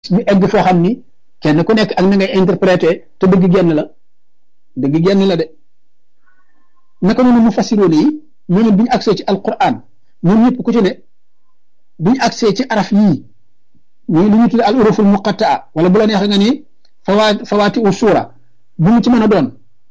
ñu egg foo xam ni kenn ku nekk ak na ngay interpréter te dëgg genn la dëgg genn la de naka noonu mu fassiroon yi ñoo ne bi ñu agsee ci alquran ñoom ñëpp ku ci ne bi ñu agsee ci araf yii ñooy lu ñu tuddee al uruful muqattaa wala bu la neexee nga ni fawaa fawaati u suura bu mu ci mën a doon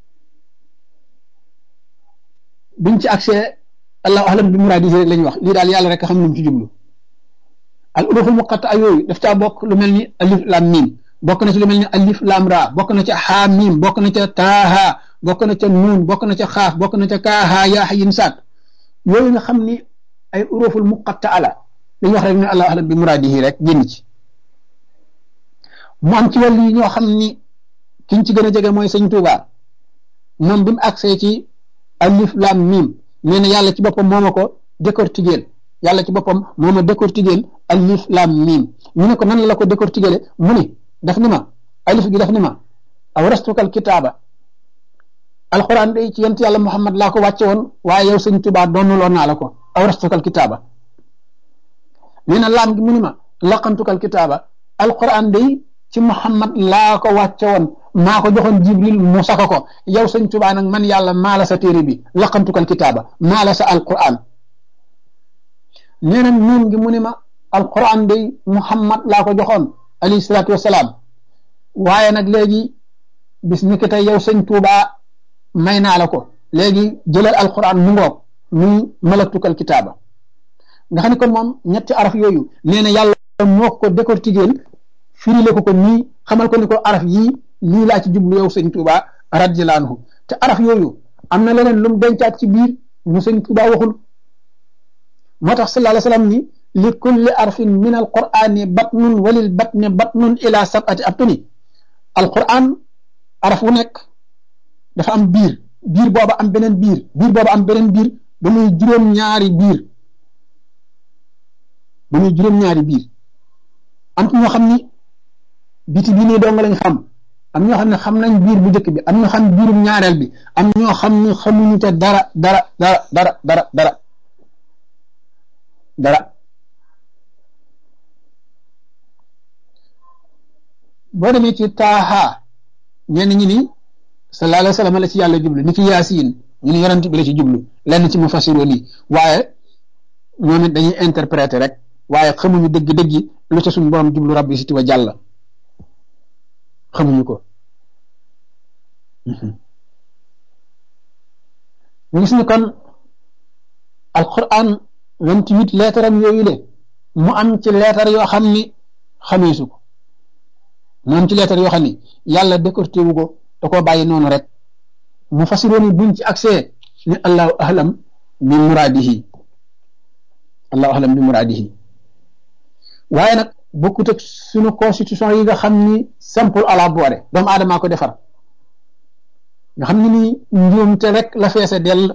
biñ ci agsee allahu ahlam bi muraadihi rek lañ wax lii daal yàlla rek xam lu mu ci jublu al uruful muqattaa yooyu daf caa bokk lu mel ni alif lam mim bokk na ci lu mel ni alif lam ra bokk na ca xaa mim bokk na ca taaha bokk na ca nuun bokk na ca xaaf bokk na ca kaaha yaa xayin saat yooyu nga xam ni ay uruful muqattaa la dañu wax rek ne allahu ahlam bi muraadihi rek génn ci mu am ci wàllu yi ñoo xam ni kiñ ci gën a jege mooy sëñ Tuuba moom bi mu agsee ci alif lam mim nee na yàlla ci boppam moo ma ko décortiquer yàlla ci boppam moo ma décortiquer alif lam mim ñu ne ko nan la ko décortiquer mu ni daf ni ma alif gi daf ni ma awrastukal kitaaba alquran day ci yent yàlla Muhammad laa ko wàcce woon waaye yow sëñ Tuuba doonuloo naa la ko awrastukal kitaaba nee na laam gi mu ni ma laqantukal kitaaba alquran day ci Muhammad laa ko wàcce woon maa ko joxoon Jibril mu saka ko yow sëñ Tuubaa nag man yàlla maa la sa téere bi laqantukal kitaaba maa la sa alquran nee na nuun gi mu ni ma alquran day Muhammad laa ko joxoon alayhi salaatu wasalaam waaye nag léegi bis ni ki tey yow sëñ Tuubaa may naa la ko léegi jëlal alquran mu ngoog muy malaktukal kitaaba nga xam ne kon moom ñetti araf yooyu nee na yàlla moo ko décortiquer firile ko ko nii xamal ko ni ko araf yii lii laa ci jublu yow sëñ Tuuba radiyallaahu anhu te araf yooyu am na leneen lu mu dencaat ci biir lu sëñ Tuuba waxul moo tax sallallahu alayhi wa sallam ni li kulli arfin min alqurani batnun walil batni batnun ila sabati abtuni alquran araf wu nekk dafa am biir biir booba am beneen biir biir booba am beneen biir ba muy juróom-ñaari biir ba muy juróom-ñaari biir am ñoo xam ni biti bi nii dong lañ xam am ñoo xam ne xam nañ biir bu njëkk bi am ñoo xam biirum ñaareel bi am ñoo xam ne xamuñu te dara dara dara dara dara dara dara boo demee ci taaha ñenn ñi ni sallallahu alayhi wa sallam la ci yàlla jublu ni ki yaasiin ñu ni yonent bi la ci jublu lenn ci mu fasiroon yi waaye ñoom it dañuy interpréter rek waaye xamuñu dëgg-dëgg lu ca suñu borom jublu rabbi siti wa jàlla xamuñu ko ñu gis ni kon alquran vingt-huit lettre am yooyu le mu am ci lettre yoo xam ni xameesu ko mu am ci lettre yoo xam ni yàlla décorté wu ko da koo bàyyi noonu rek mu fasiroon buñ ci accès ni allahu ahlam bi muraadihi allahu ahlam bi muraadihi waaye nag bokkut ak suñu constitution yi nga xam ni simple à la boore doomu aadamaa ko defar nga xam ni nii njuumte rek la feese dell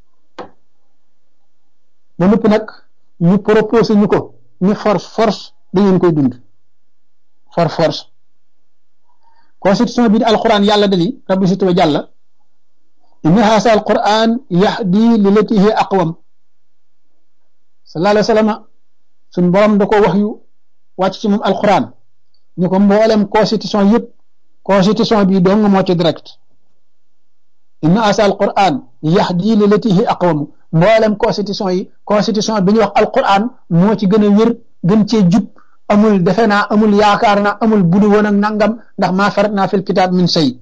ba nëpp nag ñu proposé ñu ko ni force force da ngeen koy dund for force constitution bi di alquran yàlla dani rabbi situ wa jàlla inna haasa alquran yahdi li lati hi aqwam sallallahu alayhi wa sallam suñ borom da ko wax yu wàcc ci moom alquran ñu ko mboolem constitution yëpp constitution bi dong moo ci direct inna asa alquran yahdi li lati hi aqwam mboolem constitution yi constitution bi ñuy wax alquran moo ci gën a wér gën cee jub amul defe naa amul yaakaar naa amul budu woon ak nangam ndax maa farat naa fil kitaab min say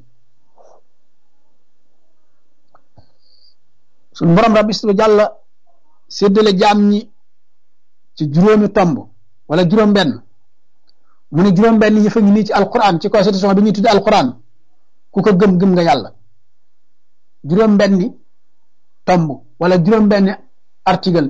suñ borom rabbi su jàlla séddale jaam ñi ci juróomi tomb wala juróom-benn mu ne juróom-benn yi fa ngi nii ci alquran ci constitution bi ñuy tudde alquran ku ko gëm gëm nga yàlla juróom-benni tomb wala juróom-benni article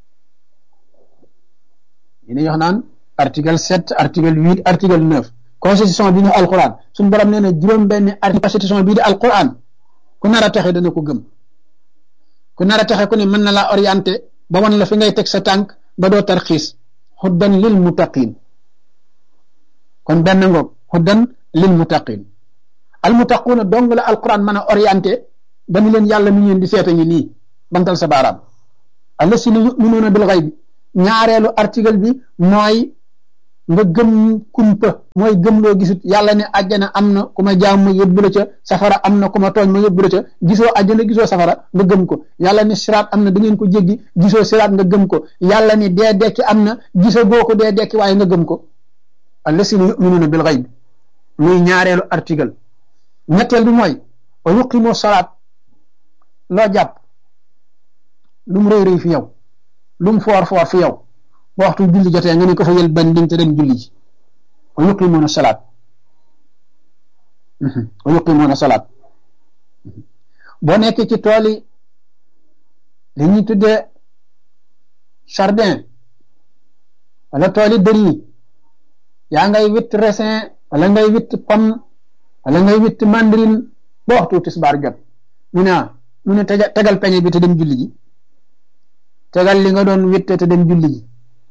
yi ñuy wax naan article sept article huit article neuf constitution bi ñu alquran suñu borom nee na juróom-benni article constitution bii di alquran ku nar a texe dana ko gëm ku nar a texe ku ne mën na laa orienté ba wan la fi ngay teg sa tànk ba doo tarxiis xuddan lil muttaqin kon benn ngoog xuddan lil muttaqin al muttaquuna dong la alquran mën a orienté ba ni leen yàlla mi ngeen di seeta ngi nii bantal sa baaraam allasina yuminuuna bil xayb ñaareelu article bi mooy nga gëm kumpa mooy gëm loo gisut yàlla ne àjjana am na ku ma jaam ma yóbbu la ca safara am na ku ma tooñ ma yóbbu la ca gisoo àjjana gisoo safara nga gëm ko yàlla ne siraat am na da ngeen ko jéggi gisoo siraat nga gëm ko yàlla ne dee dekki am na gisoo boo ko dee dekki waaye nga gëm ko allasina yuminuuna bil xayb muy ñaareelu article ñetteel bi mooy wa yuqimu salaat loo jàpp lu mu rëy rëy fi yow lu mu foor foor fi yow ba waxtu julli jotee nga ne ko fa yël banding te dem julli ji wa yuqimuuna salaat wa yuqimuuna salaat boo nekkee ci tool yi li ñuy tuddee jardin wala tool yi dër yi yaa ngay witt raisin wala ngay witt pomme wala ngay witt mandarine ba waxtu tisbaar jot mu ne mu ne tegal peñe bi te dem julli ji tegal li nga doon witte te dem julli ji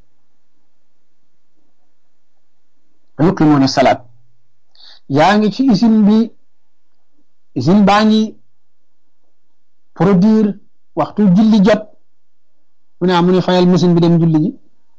yuqimuuna salaat yaa ngi ci usine bi usine baa ngi produire waxtu julli jot mu ne mu ne fayal machine bi dem julli ji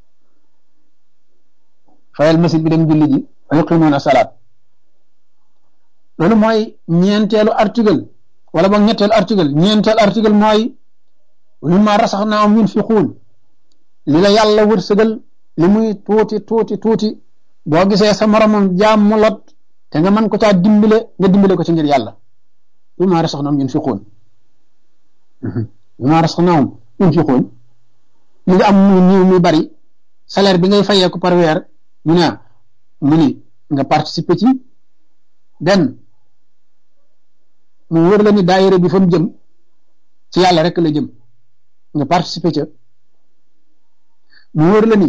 fayal machine bi dem julli ji wa yuqimuuna salaat loolu mooy ñeenteelu article wala boog ñetteelu article ñeenteelu article mooy mimmaa rasaxnaahum yunfiquun li la yàlla wërsëgal li muy tuuti tuuti tuuti boo gisee sa moromam jaam mu lot te nga mën ko caa dimbale nga dimbale ko ci ngir yàlla mimmaa rasaxnaahum yunfiquun mimmaa rasaxnaahum yunfiquun li nga am muy niiw muy bari salaire bi ngay fayee ko par weer mu ne mu ni nga participer ci benn mu wër la ni daayira bi fa mu jëm ci yàlla rek la jëm nga participer ca mu wër la ni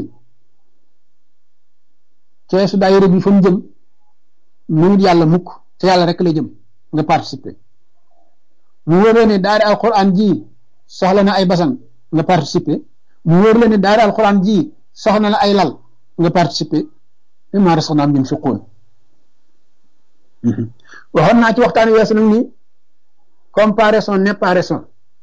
keesu daayira bi fa mu jëm mënut yàlla mukk ci yàlla rek la jëm nga participer mu wër la ni daari alquran ji soxla na ay basan nga participer mu wër la ni daari alquran ji soxla na ay lal nga participer mimmaa razaqnaahum yunfiquun waxoon naa ci waxtaan weesu nag ni comparaison n'est pas raison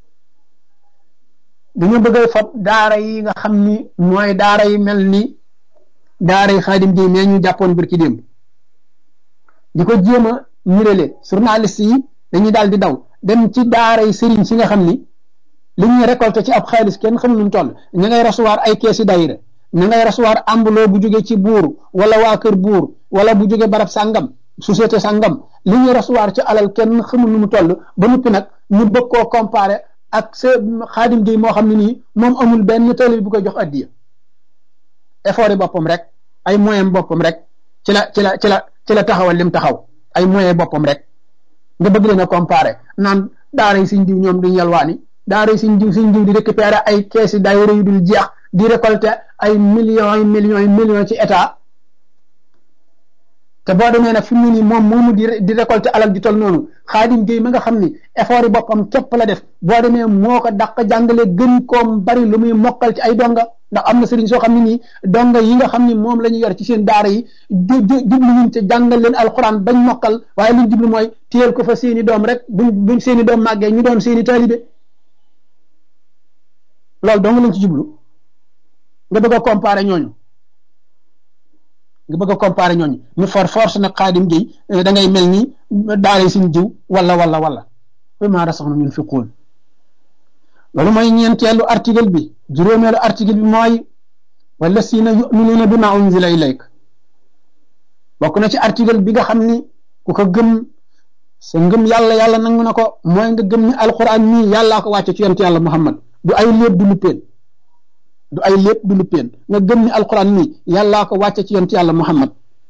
dañu bëgg a fab daara yi nga xam ni mooy daara yi mel ni daara yi xaadim ji mais ñu jàppoon bir ci démb di ko jéem a ñurale journaliste yi dañuy daal di daw dem ci daara yi sëriñ si nga xam ni li ñuy récolté ci ab xaalis kenn xamul nu mu toll ña ngay recevoir ay keesi daayira ña ngay recevoir ambuloo bu jóge ci buur wala waa kër buur wala bu jóge barab sàngam société sàngam li ñuy recevoir ci alal kenn xamul nu mu toll ba noppi nag ñu bëgg koo comparé ak sa xaadim gi moo xam ne nii moom amul benn tali bu koy jox addiya effort yi boppam rek ay moyen boppam rek ci la ci la ci la ci la taxawal lim taxaw ay moyen boppam rek nga bëgg leen a comparé naan daara yi siñ diw ñoom duñ yalwaani daara yi siñ diw siñ diw di récupérer ay keesi daayira yu dul jeex di récolter ay millions yi millions yi millions ci état te boo demee nag fi mu ne nii moom moomu di di récolter alal ju tol noonu xaadim géey ma nga xam ni effort yi boppam képp la def boo demee moo ko dàq jàngale gën koom bari lu muy mokkal ci ay donga ndax am na sëriñ soo xam ne nii donga yi nga xam ni moom la ñu yor ci seen daara yi jublu ñun te jàngal leen alxuraan bañ mokkal waaye liñ jublu mooy téyel ko fa seeni doom rek buñ buñ seeni doom màggee ñu doon seeni taalibe loolu dong lañ ci jublu nga bëgg a comparer ñooñu nga bëgg a comparer ñooñu ñu for force nag xaadim gi da ngay mel ni daara suñ jiw wala wala wala mimmaa razaqnaahum yunfiquun loolu mooy ñeenteelu article bi juróomeelu article bi mooy wallasiina yuminuuna bimaa unzila ilayk bokk na ci article bi nga xam ni ku ko gëm sa ngëm yàlla yàlla nangu na ko mooy nga gëm ni alquran mii yàllaa ko wàcce ci yonent yàlla muhammad du ay léeb du lu peen du ay lépp du lu peen nga gëm ni alquran nii yàllaa ko wàcce ci yonent yàlla muhammad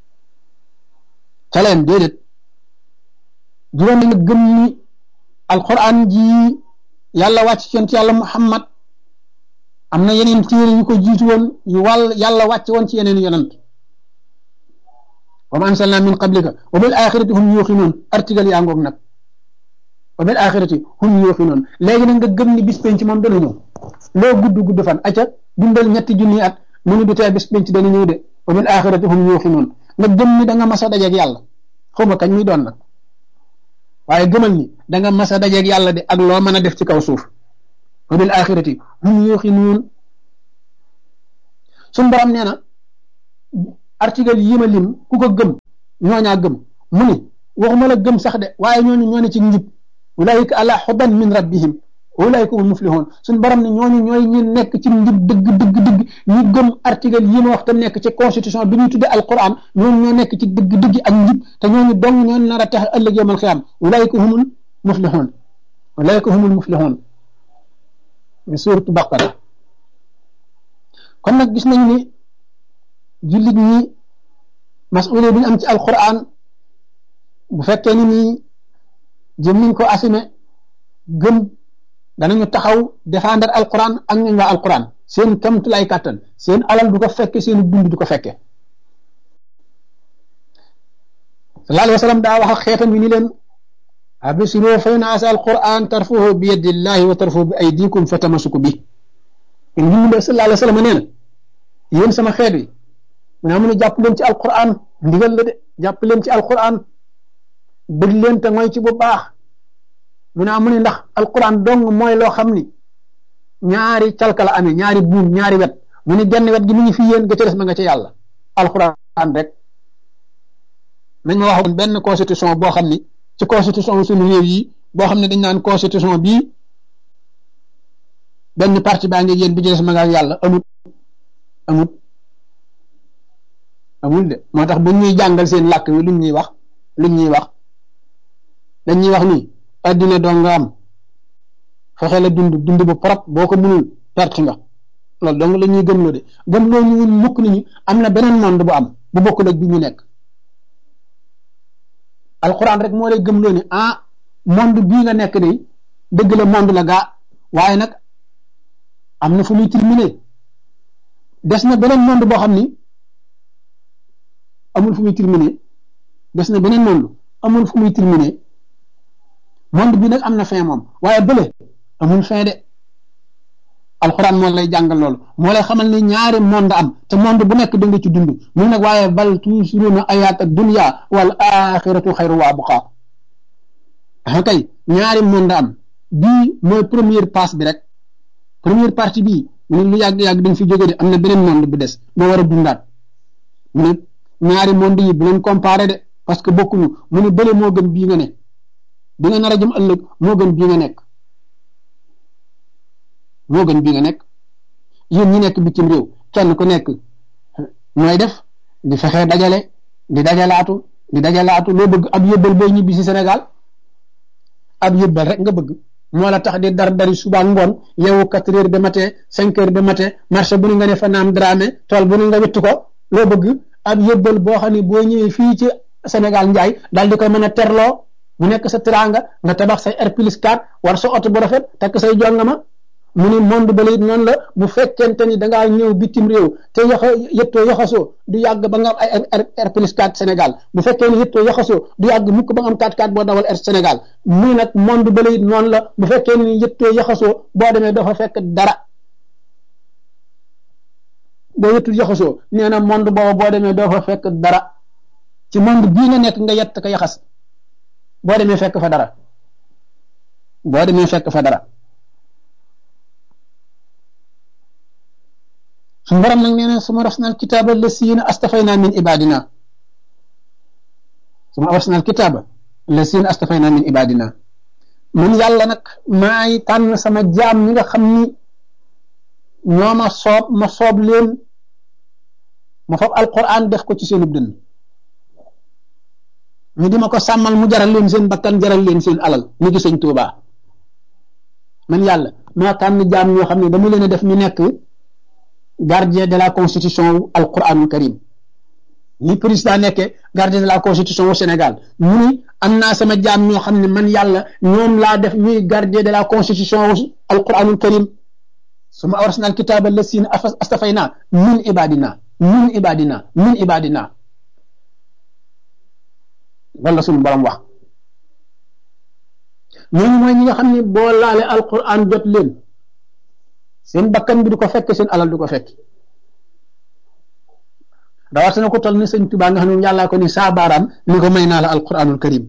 ca leen déedéet juróom nga gëm ni alquran ji yàlla wàcc ci yonent yàlla muhammad am na yeneen téere yu ko jiitu woon yu wàll yàlla wàcc woon ci yeneen yonent wa ma ansalna min qablika wa bil axirati hum yuuxinuun article yaa ngoog nag wa bil axirati hum yuuxinuun léegi nag nga gëm ni bis penc moom dana ñëw loo gudd gudd fan acca dundal ñetti junni at mu ni du tee bis penc dana ñëw de wa bil axirati hum yuuxinuun nga gëm ni da nga mas a dajeeg yàlla xawma kañ muy doon nag waaye gëmal ni da nga mas a dajeeg yàlla de ak loo mën a def ci kaw suuf wa bil axirati hum yuuxinuun suñ borom nee na article yi ma lim ku ko gëm ñooñaa gëm mu ni waxuma la gëm sax de waaye ñooñu ñoo ne ci njub ulaayika ala xudan min rabbihim ulaayika hum muflihun suñ borom ne ñooñu ñooy ñi nekk ci njub dëgg dëgg dëgg ñu gëm article yi ma wax te nekk ci constitution bi ñuy tudde alquran ñooñu ñoo nekk ci dëgg dëgg ak njub te ñooñu dong ñoo nar a tax ëllëg yawmal xiyaam ulaayika humul muflihun ulaayika humul muflihun suuratu baqara kon nag gis nañ ni jullit ñi masuule bi ñu am ci alquran bu fekkee ni nii jëm niñ ko assumé gëm danañu taxaw défendre alquran ak ñun waa alquran seen kamtulay kàttan seen alal du ko fekke seen dund du ko fekke sallallahu alayhi wa sallam daa wax ak xeetam yi ni leen absiroo fa in asa alquran tarfuhu bi yadillahi wa tarfuhu bi aydikum fa tamasuku bi in ñu mu sallallahu alayhi wa sallam nee na yéen sama xeet wi mu ne amun jàpp leen ci alquran ndigal la de jàpp leen ci alquran bëgg leen te mooy ci bu baax mu ne amun ndax alquran dong mooy loo xam ni ñaari calka la amee ñaari buum ñaari wet mu ne genn wet gi mu ngi fi yéen ga ca des ma nga ca yàlla alquran rek nañ ma waxoon benn constitution boo xam ni ci constitution suñu réew yi boo xam ne dañ naan constitution bii benn parti baa ngi yéen bi ci des ma nga yàlla amut amut amul de moo tax bu ñuy jàngal seen làkk wi luñ ñuy wax luñ ñuy wax dañ ñuy wax ni addina doo nga am fexe la dund dund bu propre boo ko mënul perte nga loolu dong la ñuy gëmloo de gëmloo ñu mukk nañu am na beneen monde bu am bu bokkul ak bi ñu nekk alquran rek moo lay gëmloo ni ah monde bii nga nekk de dëgg la monde la gaa waaye nag am na fu muy terminé des na beneen monde boo xam ni amul fu muy terminé des na beneen monde amul fu muy terminé monde bi nag am na fin moom waaye bële amul fin de alxuraan moo lay jàngal loolu moo lay xamal ni ñaari monde am te monde bu nekk da nga ci dund mu nag waaye bal tuusiruuna ayaata dunya wal axiratu xayru wa abqa ah kay ñaari monde am bii mooy première passe bi rek première partie bii mu ne lu yàgg-yàgg dañ fi jóge de am na beneen monde bu des moo war a dundaat mu ne ñaari monde yi bu leen comparé de parce que bokkuñu mu ne bële moo gën bii nga ne bi nga nar a jëm ëllëg moo gën bii nga nekk moo gën bii nga nekk yéen ñi nekk bitim réew kenn ku nekk mooy def di fexe dajale di dajalaatu di dajalaatu loo bëgg ab yëbbal booy ñibbi si Sénégal ab yëbbal rek nga bëgg moo la tax di dar dari suba ngoon yow quatre heures de matin cinq heures de matin marché bu nu nga ne fa naam dramé tool bu nu nga wittu ko loo bëgg ab yëbbal boo xam ne boo ñëwee fii ci Sénégal njaay daal di koy mën a terloo mu nekk sa teraanga nga tabax say R plus 4 war sa oto bu rafet takk say jongama mu ni monde ba it noonu la bu fekkente ni da ngaa ñëw bitim réew te yoxo yëttoo yoxasoo du yàgg ba nga am ay R plus 4 Sénégal bu fekkee ni yëttoo yoxasoo du yàgg mukk ba nga am 4 4 boo dawal R Sénégal muy nag monde ba it noonu la bu fekkee ni yëttoo yoxasoo boo demee doo fa fekk dara boo yëttul yoxasoo nee na monde boobu boo demee doo fa fekk dara ci monde bii nga nekk nga yett ko yaxas boo demee fekk fa dara boo demee fekk fa dara suñu borom nag nee na suma rasna al kitaaba lasiina astafayna min ibadina suma rasna al kitaaba lasiina astafayna min ibadina man yàlla nag maay tànn sama jaam ñi nga xam ni ñoo ma soob ma soob leen ma fab alquran def ko ci seenub dënn ñu di ma ko sàmmal mu jaral leen seen bakkan jaral leen seen alal ni gi sëñ Tuubaa man yàlla maa tànn jaam ñoo xam ne dama leen a def ñu nekk gardien de la constitution wu alquranul karim ni président nekkee gardien de la constitution wu Sénégal mu ni am naa sama jaam ñoo xam ne man yàlla ñoom laa def ñuy gardien de la constitution wu alquranul karim suma awrasna alkitaaba lasina astafayna min ibadina min ibadina min ibadina loolu la suñu borom wax ñooñu mooy ñi nga xam ne boo laale alquran jot leen seen bakkan bi du ko fekk seen alal du ko fekk rawatina ko toll ni sëñ Tuubaa nga xam ne yàllaa ko ni saa baaraam ni ko may naa la alquranul karim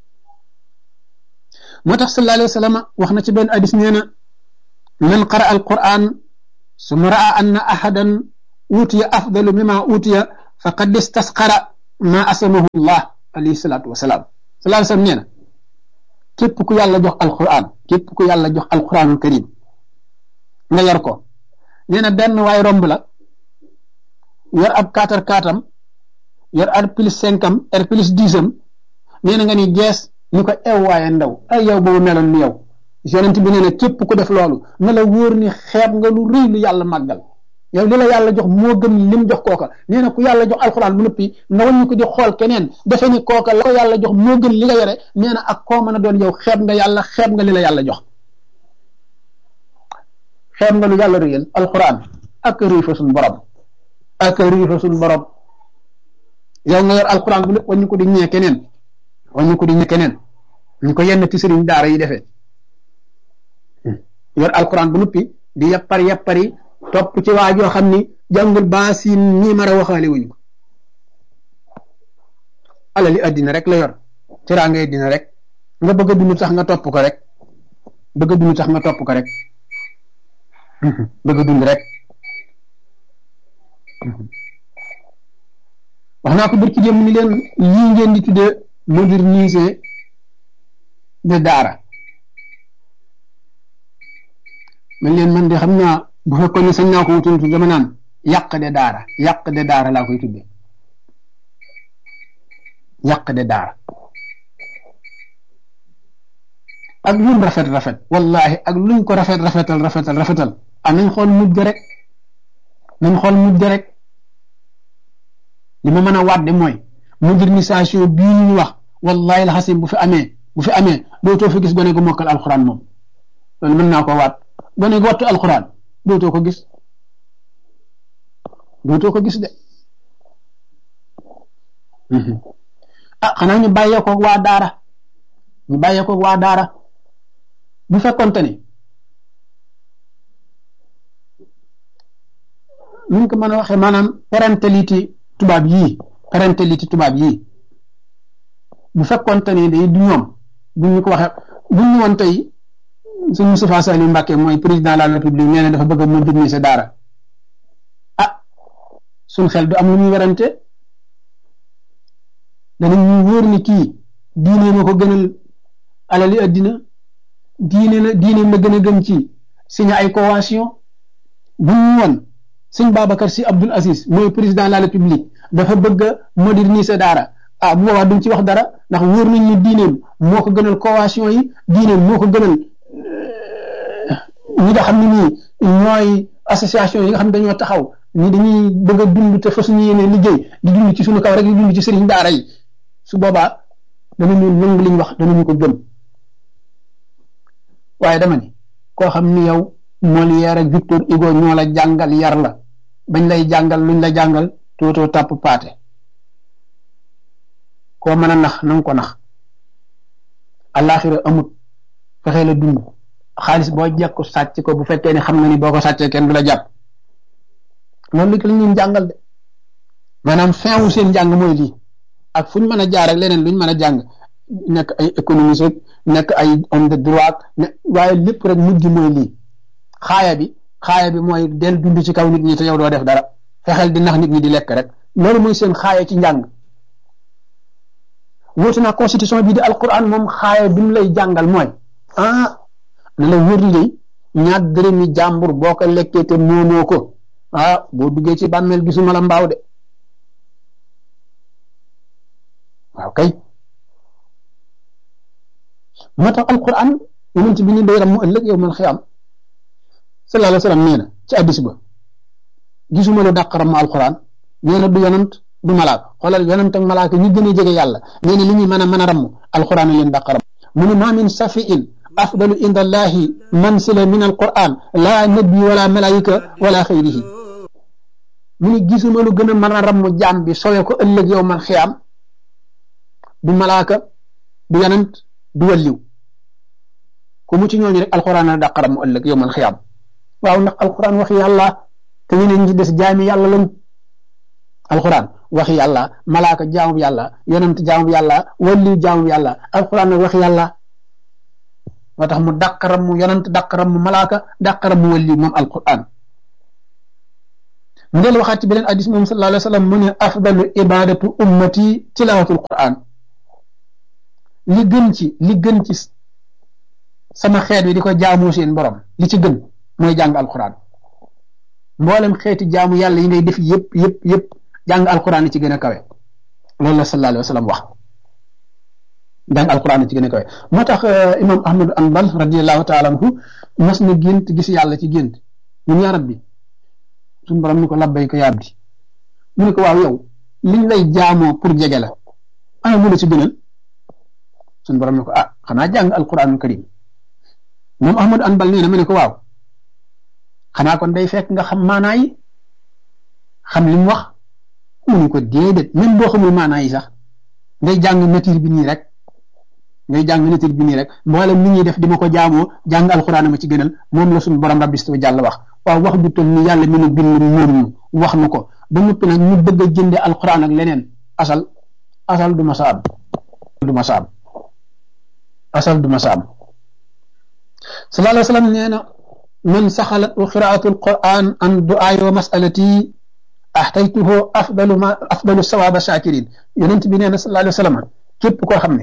moo tax sallallahu alayhi wa sallam wax na ci benn hadis nee na man qara alquran suma raa anna ahadan utiya afdalu mima utiya faqad istasqara ma asamahu llah alayhi salaatu wasalaam salaa sallam nee na képp ku yàlla jox alquran képp ku yàlla jox alquranul karim nga yor ko nee na benn waay romb la yor ab kaatar kaatam yor ar plus cinq am ar plus dix am nee na nga ni gees ni ko ew waaye ndaw ay yow boobu meloon ni yow yonent bi nee na képp ku def loolu na la wóor ni xeeb nga lu rëy lu yàlla màggal yow li la yàlla jox moo gën lim jox kooka nee na ku yàlla jox alxuraan bu noppi nga wàññi ko di xool keneen defe ni kooka la ko yàlla jox moo gën li nga yore nee na ak koo mën a doon yow xeeb nga yàlla xeeb nga li la yàlla jox xeeb nga lu yàlla rëyal alxuraan ak rëy fa suñ borom ak rëy fa suñ borom yow nga yor alxuraan bu lépp wàññi ko di ñee keneen wàññi ko di ñee keneen ñu ko yenn ci sëriñ daara yi defee yor alxuraan bu noppi di yappar yappari topp ci waa joo xam ni jàngul baa si nii mara waxaale wuñu ko alali addina rek la yor tiraa ngay dina rek nga bëgg a dund tax nga topp ko rek bëgg a dund tax nga topp ko rek bëgg a dund rek wax naa ko bir ci dem ni leen lii ngeen di tuddee moderniser de daara man leen man de xam naa bu fekkoon ne sañ naa ko wutul dama naan yàq de daara yàq de daara laa koy tuddee yàq de daara ak lum rafet rafet wallahi ak luñ ko rafet rafetal rafetal rafetal ah nañ xool mujj rek nañ xool mujj rek li ma mën a wàdde mooy modernisation bii ñu wax wallahi la xasim bu fi amee bu fi amee dootoo fi gis gone gu mokkal alxuraan moom loolu mën naa ko waat gone gu wattu alxuraan dootoo ko gis dootoo ko gis de ah xanaa ñu bàyyee ko waa daara ñu bàyyee ko waa daara bu fekkonte ni ñu ko mën a waxee maanaam parentalité tubaab yii parentalité tubaab yii bu fekkonte ni day du ñoom bu ñu ko waxee bu ñu woon tey suñ Moustapha Saliou Mbacké mooy président de la république nee na dafa bëgg a moderniser daara ah suñ xel du am lu ñuy werante danañ ñu wóor ni kii diine ma ko gënal alali addina diine la diine la gën a gëm ci signé ay convention bu ñu woon sëñ Babacar Sy Abdoul Aziz mooy président de la république dafa bëgg a moderniser daara ah bu boobaa duñ ci wax dara ndax wóor nañ ni diineem moo ko gënal convention yi diineem moo ko gënal ñi nga xam ne nii ñooy association yi nga xam ne dañoo taxaw ni dañuy bëgg a dund te fa suñu yéene liggéey di dund ci suñu kaw rek di dund ci sëriñ daara yi su boobaa danañu nangu liñ wax danañu ko gëm waaye dama ni koo xam ni yow Molière ak Victor Hugo ñoo la jàngal yar la bañ lay jàngal luñ la jàngal tootoo tàpp paate koo mën a nax na nga ko nax àllaaxira amut fexe la dund xaalis boo jekku sàcc ko bu fekkee ni xam nga ni boo ko sàccee kenn du la jàpp loolu li ñu jàngal de maanaam fin wu seen jàng mooy lii ak fu ñu mën a jaar ak leneen lu ñu mën a jàng nekk ay économiste rek nekk ay homme de droit ne waaye lépp rek mujj mooy lii xaaya bi xaaya bi mooy del dund ci kaw nit ñi te yow doo def dara fexeel di nax nit ñi di lekk rek loolu mooy seen xaaya ci njàng wóotu naa constitution bii di alquran moom xaaya bi mu lay jàngal mooy ah na la wër li ñaar dërëmi jàmbur boo ko lekkee te moomoo ko ah boo duggee ci bàmmeel gisuma la mbaaw de waaw kay moo tax alquran yonent bi ni day ram mu ëllëg yow mal xiyaam sallallahu alayhi wa sallam nee na ci addis ba gisuma lu dàq ram alquran nee na du yonant du malaaka xoolal yonant ak malaaka ñu gën a jege yàlla nee na li ñuy mën a mën a ram alquran leen dàq ram mu ne ma min safiin afdalu inda allahi mansila min alquran la nabi wala malaika wala xayrihi mu ne gisuma lu gën a mën a ram jaam bi sowe ko ëllëg yow mal xiyaam du malaaka du yonant du walliw ku mu ci ñooñu rek alquran la dàqaram mu ëllëg yowmal xiyaam waaw ndax alquran waxi yàlla te ñeneen ñi des jaami yàlla lañ alquran waxi yàlla malaaka jaamu yàlla yonent jaamu yàlla walliw jaamu yàlla alquran nag waxi yàlla moo tax mu dàqaram mu yonent dàqaram mu malaaka dàqaram mu walliw moom alquran mu del waxaat ci beneen hadis moom sallallahu alayhi wa sallam mu ne afdalu ibadatu ummati tilawatul quran li gën ci li gën ci sama xeet wi di ko jaamu seen borom li ci gën mooy jàng alquran mboolem xeeti jaamu yàlla yi ngay def yëpp yëpp yëpp jàng alquran li ci gën a kawe loolu la sallallahu alayhi wa sallam wax jàng alquran li ci gën a kawe moo tax imam ahmad anbal radiallahu taala anhu mas na gént gis yàlla ci gént mun yaa rabbi suñu borom ni ko labbay ko yaab di mu ne ko waaw yow liñ lay jaamoo pour jege la ana mu la ci gënal suñu borom ni ko ah xanaa jàng alquranul karim moom ahmad anbal nee na mu ne ko waaw xanaa kon day fekk nga xam maanaa yi xam li mu wax mu ne ko déedéet même boo xamul maanaa yi sax ngay jàng nature bi nii rek ngay jàng nature bi nii rek mboolem nit ñuy def di ma ko jaamoo jàng alquran ma ci gënal moom la suñu borom rabbi wa jàll wax waaw wax ju toll ni yàlla mi nu bind moom ñu wax nu ko ba noppi nag ñu bëgg a jënde alquran ak leneen asal asal du ma sa am du ma sa am asal du ma sa am sallallahu alayhi wa sallam nee na man saxalat qiraatu alquran an duaay wa masalati axtaytuhu afdalu ma afdalu sawaaba shakirin yonent bi nee na sallallahu alayhi wa sallam képp koo xam ne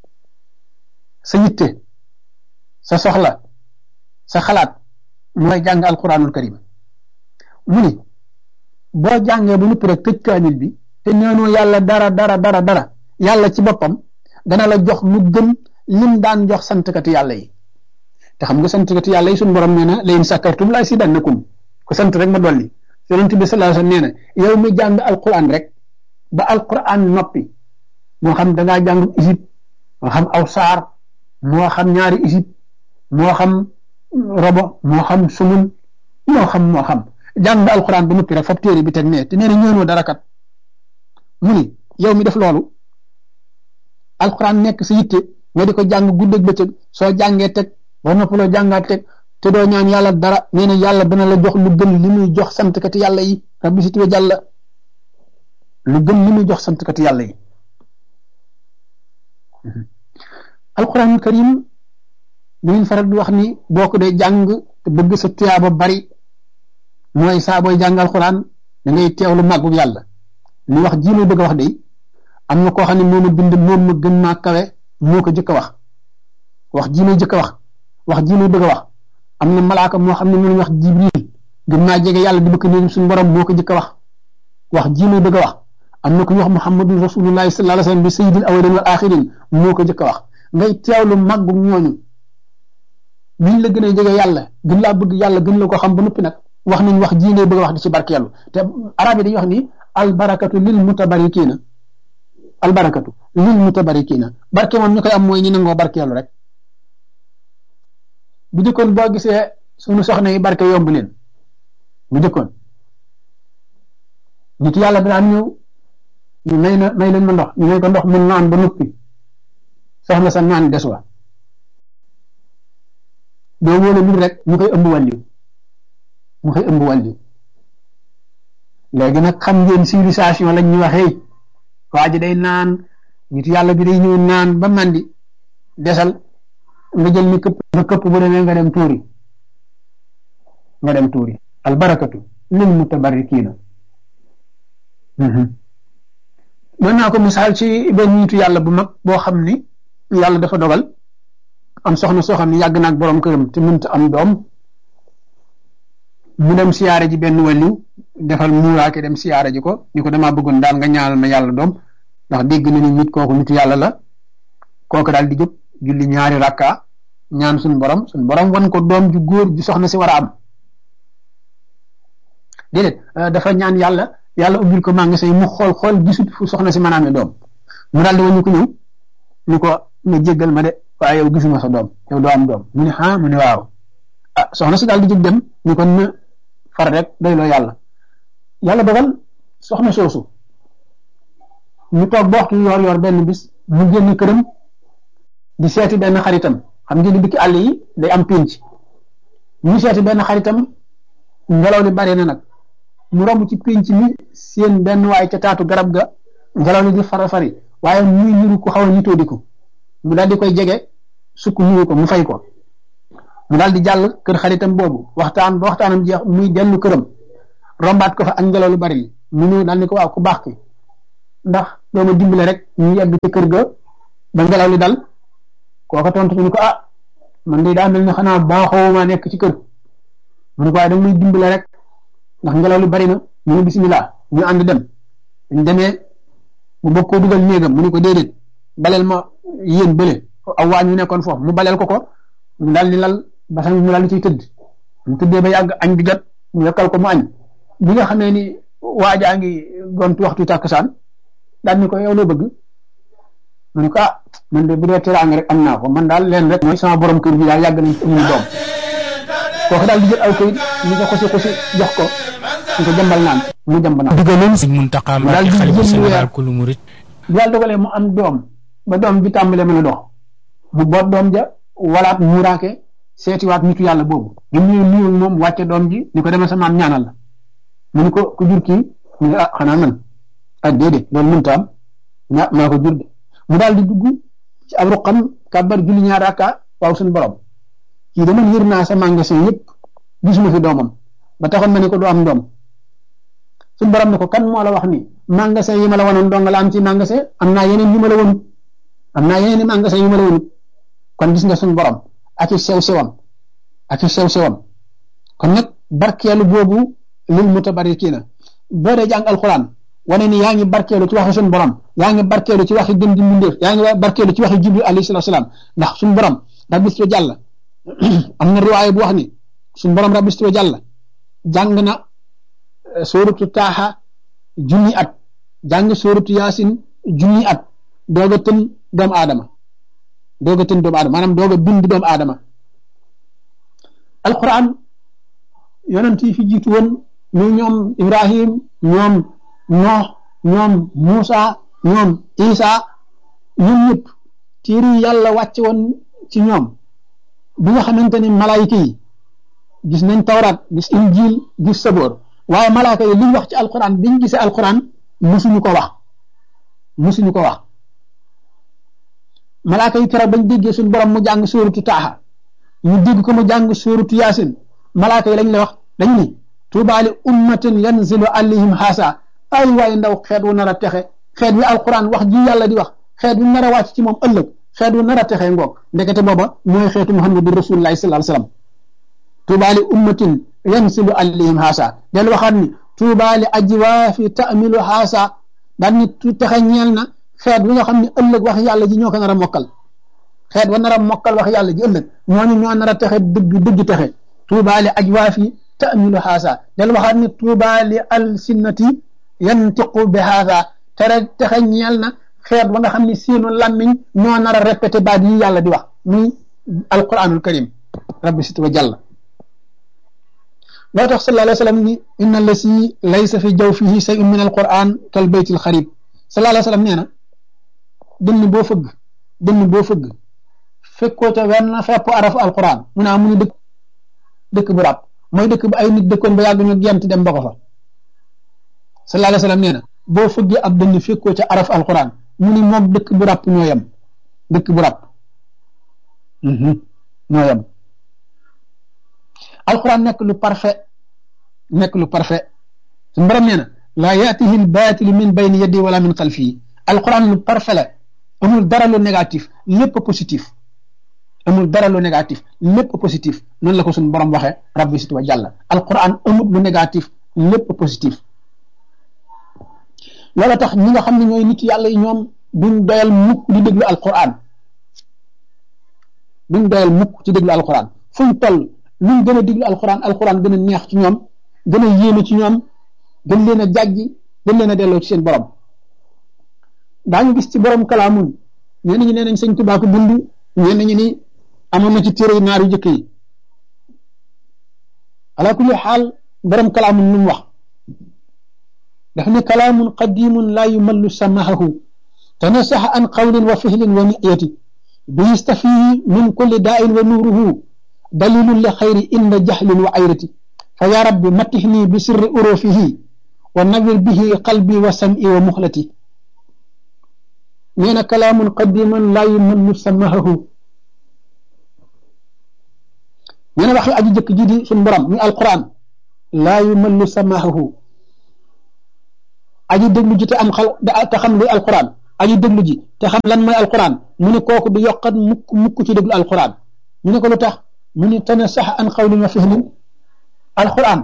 sa yitte sa soxla sa xalaat mooy jàng alquranul karim mu ni boo jàngee ba noppi rek tëj kaamil bi te neenoo yàlla dara dara dara dara yàlla ci boppam dana la jox lu gën lim daan jox santkati yàlla yi te xam nga santkati yàlla yi suñu borom nee na la in sakartum la azidannakum ko sant rek ma dolli yonent bi sallallahu alayhi wasallam nee na yow mi jàng alquran rek ba alquran noppi moo xam da ngaa jàng isib moo xam aw saar moo xam ñaari isib moo xam robo moo xam sumun moo xam moo xam jàng alquran ba noppi rek fab téere bi teg ne te nee na ñëwnoo dara kat mu ni yow mi def loolu alquran nekk sa yitte nga di ko jàng guddeeg bëccëg soo jàngee teg ba noppaloo jàngaat teg te doo ñaan yàlla dara nee na yàlla dana la jox lu gën li muy jox santkati yàlla yi rabbi si tuwe jàlla lu gën li muy jox santkati yàlla yi alquranul karim dañuy faral di wax ni boo ko dee jàng te bëgg sa tuyaaba bari mooy saa booy jàng alquran da ngay teewlu màggu yàlla li wax ji muy bëgg a wax de am na koo xam ne moom a bind moom ma gën maa kawe moo ko jëkk a wax wax ji muy jëkk a wax wax ji muy bëgg a wax am na malaaka moo xam ne mu wax jibril gën naa jege yàlla di bëgg néegum suñu borom moo ko jëkk a wax wax ji muy bëgg a wax am na ku ñuy wax muhammadu rasulullahi sallallahu alayhi wasallam bi sayyidil awwalin wal axirin moo ko jëkk a wax ngay teewlu màggu ñooñu biñ la gën a jege yàlla gën laa bëgg yàlla gën la ko xam ba noppi nag wax nañ wax ji ngay bëgg a wax di ci barkeelu te arab yi dañuy wax ni albarakatu lil mutabarikiina albarakatu lil mutabarikiina barke moom ñu koy am mooy ñi nangoo barkeelu rek bu jëkkoon boo gisee suñu soxna yi barke yomb leen bu jëkkoon nit yàlla daan ñëw ñu may na may leen ma ndox ñu may ko ndox mu naan ba noppi soxna sa naan des wa doo wóole lu rek ñu koy ëmb wàlliw mu koy ëmb wàlliw léegi nag xam ngeen civilisation lañ ñu waxee waa ji day naan nit yàlla bi day ñëw naan ba mandi desal nga jël mi këpp nga këpp bu demee nga dem tuuri nga dem tuuri albarakatu lil mutabarrikiina mën naa ko misaal ci benn nitu yàlla bu mag boo xam ni yàlla dafa dogal am soxna soo xam ne yàgg naag borom këram te mënta am doom mu dem siyaare ji benn wàlliw defal muuraake dem siyaare ji ko ni ko damaa bëggoon daal nga ñaanal ma yàlla doom ndax dégg na ni nit kooku nitu yàlla la kooku daal di jóg julli ñaari rakka ñaan suñ borom suñ borom wan ko doom ju góor ju soxna si war a am déedéet dafa ñaan yàlla yàlla ubbil ko maa ngi say mu xool xool gisut fu soxna si mën a amee doom mu daal di wañu ko ñëw ni ko nga jéggal ma de waaye yow gisuma sa doom yow doo am doom mu ne ah mu ne waaw ah soxna si daal di jóg dem ni ko na far rek doy loo yàlla yàlla dogal soxna soosu ñu toog ba waxtu yoor yoor benn bis mu génn këram di seeti benn xaritam xam ngeen ni dikki àll yi day am pénc ñu seeti benn xaritam ngelaw li bari na nag mu romb ci pénc mi seen benn waay ca taatu garab ga ngelaw li di fara fari waaye muy niru ko xaw a nitoo di ko mu daal di koy jege sukk nuyu ko mu fay ko mu daal di jàll kër xaritam boobu waxtaan ba waxtaanam jeex muy dellu këram rombaat ko fa ak ngelaw lu bari li mu ñëw daal ni ko waaw ku baax ki ndax doo ma dimbale rek ñu yegg ci kër ga ba ngelaw li dal kooka tontu ni ko ah man de daa mel ne xanaa baaxoo ma nekk ci kër mu ne ko waaye da muy dimbale rek ndax ngelaw li bari na mu ne bisimilah ñu ànd dem ñu demee mu bëgg koo dugal néegam mu ne ko déedéet baleel ma yéen bële aw waa ñu nekkoon foofu mu baleel ko ko mu daal di lal basan mu daal di ciy tëdd mu tëddee ba yàgg añ bi jot mu yokkal ko mu añ bi nga xamee ni waajaa ngi gontu waxtu tàkkusaan daal ni ko yow loo bëgg mu ne ko ah man de bu dee teraanga rek am naa ko man daal leen rek mooy sama borom kër bi daal yàgg nañ ci amuñu doom kooku daal di jël aw kayit ñu ko xusi xusi jox ko ñu ko jëmbal naan mu jëmb naan digaloon sëñ Muntaxa Mbàkke xalifa général kulu murit bu yàlla dogalee mu am doom ba doom bi tàmbalee mën a dox mu boot doom ja walaat muuraake seetiwaat nitu yàlla boobu bi mu ñëw nuyul moom wàcce doom ji ni ko demee sa maam ñaanal la mu ni ko ku jur kii mu ne ah xanaa man ah déedéet loolu mënta am ña maa ko jur de mu daal di dugg ci ab ruqam kàbbar julli ñaar rakka waaw suñu borom kii dama yër naa sa magasin yëpp gisuma fi doomam ba taxoon ma ne ko du am doom suñu borom ne ko kan moo la wax ni magasin yi ma la wanoon dong la am ci magasin am naa yeneen yu ma la wonut am naa yeneen i magasin yu ma la wonut kon gis nga suñu borom ak i sew sewam ak i sew sewam kon nag barkeelu boobu lil mutabarikiina boo dee jàng alxuraan wane ni yaa ngi barkeelu ci waxi suñu borom yaa ngi barkeelu ci waxi gën di mbindeef yaa ngi barkeelu ci waxi jibril alayhi salaatu salaam ndax suñu borom rabbistu jàll am na riwaaya bu wax ni suñu borom rabbistu jàll jàng na sóoratu taaxa junni at jàng sóoratu yaasin junni at doog a tën doomu aadama doog a tën doomu aadama maanaam doog a bind doomu aadama alquran yonent yi fi jiitu woon ñu ñoom ibrahim ñoom noox ñoom muusa ñoom isa ñoom ñëpp téere yi yàlla wàcce woon ci ñoom bi nga xamante ni malaayika yi gis nañ tawraat gis injil gis saboor waaye malaaka yi liñ wax ci alquran biñ gisee alquran musuñu ko wax musuñu ko wax malaaka yi keroog bañ déggee suñu borom mu jàng sóoratu taaxa ñu dégg ko mu jàng sóoratu yaasin malaaka yi lañ la wax dañ ni tuubaali ummatin yanzilu alayhim xaasa ay waaye ndaw xeet wu nar a texe xeet wi alquran wax ji yàlla di wax xeet wi nar a wàcc ci moom ëllëg xeet wu nar a texe ngoog ndekete booba mooy xeetu muhammadu rasulullahi sallallahu alayhi wasallam tuubaali ummatin yanzilu alayhim xaasa del waxaat ni tuubaali ajwaafi taamilu xaasa daan ni texe ñeel na xeet wi nga xam ne ëllëg wax yàlla ji ñoo ko nar a mokkal xeet wa nar a mokkal wax yàlla ji ëllëg ñooñu ñoo nar a texe dëgg dëgg texe tuubaali ajwaafi taamilu xaasa del waxaat ni tuubaali alsinnati yantiqu bi haasa tere texe ñeel na xeet wa nga xam ne seenu làmmiñ ñoo nar a répété baat yi yàlla di wax muy alquranul karim rabbi sit wa jàlla loo tax sallallahu alayhi wa sallam ni inna lasi laysa fi jawfihi shay'un min alquran kal baytil xarib sallallahu alayhi wa sallam nee na dënn boo fëgg dënn boo fëgg fekkoo ca wenn fepp arafu alquran mu naa mu ni dëkk dëkk bu ràbb mooy dëkk bu ay nit dëkkoon ba yàgg ñu gent dem ba ko fa sallallahu alayhi wa sallam nee na boo fëggee ab dënn fekkoo ca araf alquran mu ni moog dëkk bu ràbb ñoo yem dëkk bu ràbb ñoo yem alquran nekk lu parfait nekk lu parfait su mbaram nee na laa yaatihi lbaatilu min bayni yaddi wala min xalfii alquran lu parfait la amul dara lu négatif lépp positif amul dara lu négatif lépp positif noonu la ko suñu borom waxee rabbi sit wa jàlla alquran amul lu négatif lépp positif loola tax ñi nga xam ne ñooy nit yàlla yi ñoom duñ doyal mukk di déglu alquran duñ doyal mukk ci déglu alquran fuñ toll luñ gën a déglu alquran alquran gën a neex ci ñoom gën a yéeme ci ñoom gën leen a jàjji gën leen a delloo ci seen borom daañu gis ci borom kalaamun ñenn ñi nee nañ sëñ Tuubaa ko bind ñenn ñi ni amoon na ci téere naar yu jëkk yi ala kulli xaal borom kalaamun lu mu wax daf ne kalaamun qadimun laa yumallu samahahu tanasaxa an qawlin wa fihlin wa niyati bi yastafihi min kulli daa'in wa nuuruhu dalilun li xayri inda jahlin wa ayrati fa ya rabbi matixni bi sirri urufihi wa nawir bihi qalbi wa sam'i wa muxlati nee na kalaamun qadiman laa yumallu samahahu nee na waxi aji jëkk ji di suñ borom muy alquran laa yumallu samaahu aji déglu ji te am xal te xam luy alquran aji déglu ji te xam lan mooy alquran mu ne kooku du yokkat mukk mukk ci déglu alquran mu ne ko lu tax mu ne tane sax an xawlin wa fihmin alquran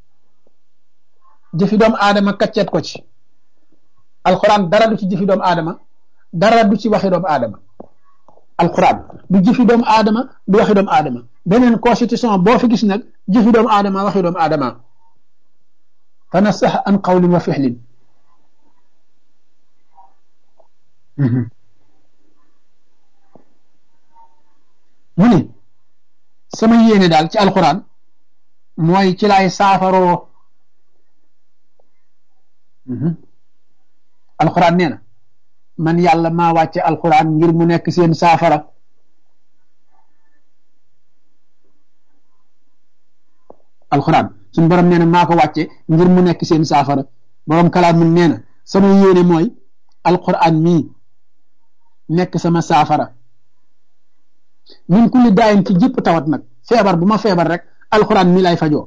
jëfi doomu aadama kacceet ko ci alquran dara du ci jëfi doomu aadama dara du ci waxi doomu aadama alquran du jëfi doomu aadama du waxi doomu aadama beneen constitution boo fi gis nag jëfi doomu aadama waxi doomu aadama tane sax an xawlin wa fihmin mu ni sama yéene daal ci alquran mooy ci laay saafaroo alquran nee na man yàlla maa wàcce alquran ngir mu nekk seen saafara alquran suñ borom nee na maa ko wàcce ngir mu nekk seen saafara borom kalaam mun nee na sama yéene mooy alquran mii nekk sama saafara min kulli daayin ci jëpp tawat nag feebar bu ma feebar rek alquran mii lay fajoo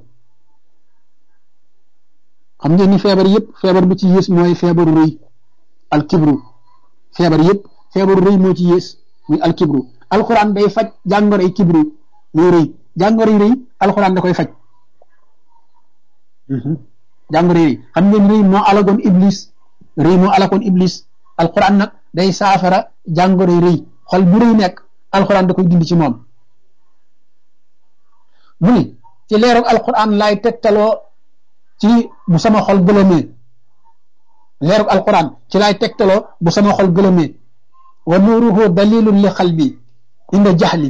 xam ngeen ni feebar yëpp feebar bu ci yées mooy feebaru rëy alkibru feebar yëpp feebaru rëy moo ci yées muy alkibru alquran day faj jàngoroy kibru muy rëy jàngoroy rëy alquran da koy faj jàngoroy rëy xam ngeen rëy moo alagoon iblis rëy moo alagoon iblis alquran nag day saafara jàngoroy rëy xol bu rëy nekk alquran da koy dindi ci moom mu ni ci leerug alquran laay tegtaloo ci bu sama xol gëlëmee leerug alquran ci laay tegtaloo bu sama xol gëlëmee wa nuuruhu dalilun li xalbi inda jaxli